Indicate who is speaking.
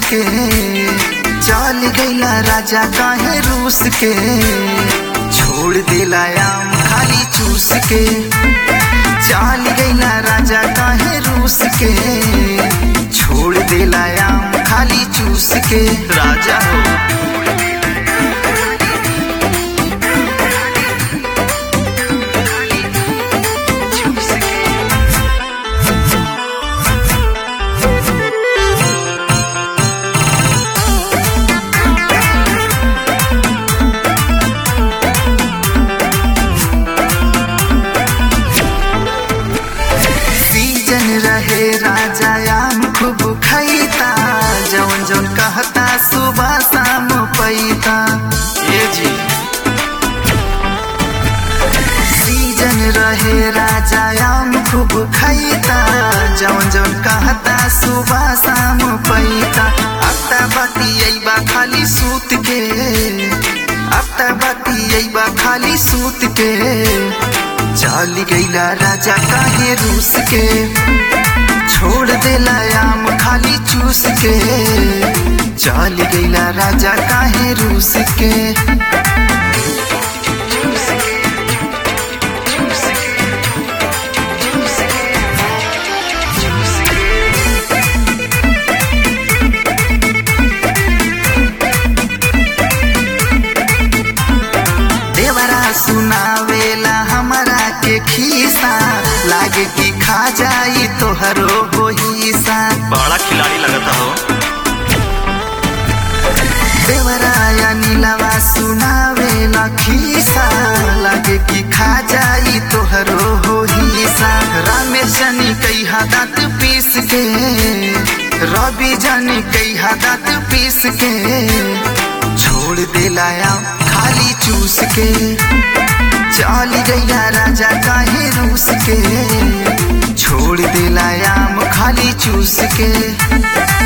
Speaker 1: के चल गईला राजा काहे रूस के छोड़ देला आम खाली चूस के चल गईला राजा काहे रूस के छोड़ देला आम खाली चूस के राजा हो सीजन रहे राजा आम खूब खैता जौन जौन कहता सुबह शाम पैता ये जी सीजन रहे राजा आम खूब खैता जौन जौन कहता सुबह शाम पैता अत्ता बाती अइबा खाली सूत के अत्ता बाती अइबा खाली सूत के चल गईला राजा काहे रूस के छोड़ देला आम खाली चूस के चल गईला राजा काहे रूस के देवरा सुनावेला हमरा के खीसा लागे कि खा जाई तोहरो हो हिस्सा
Speaker 2: बड़ा खिलाड़ी लगता हो
Speaker 1: देवरा या नीलवा सुनावेला खीसा लागे कि खा जाई तोहरो हो हिस्सा रामेश जानी कई दांत पीस के रवि जानी कई दांत पीस के छोड़ देला आम खाली चूस के चल गईला राजा काहे रूस के छोड़ देला आम खाली चूस के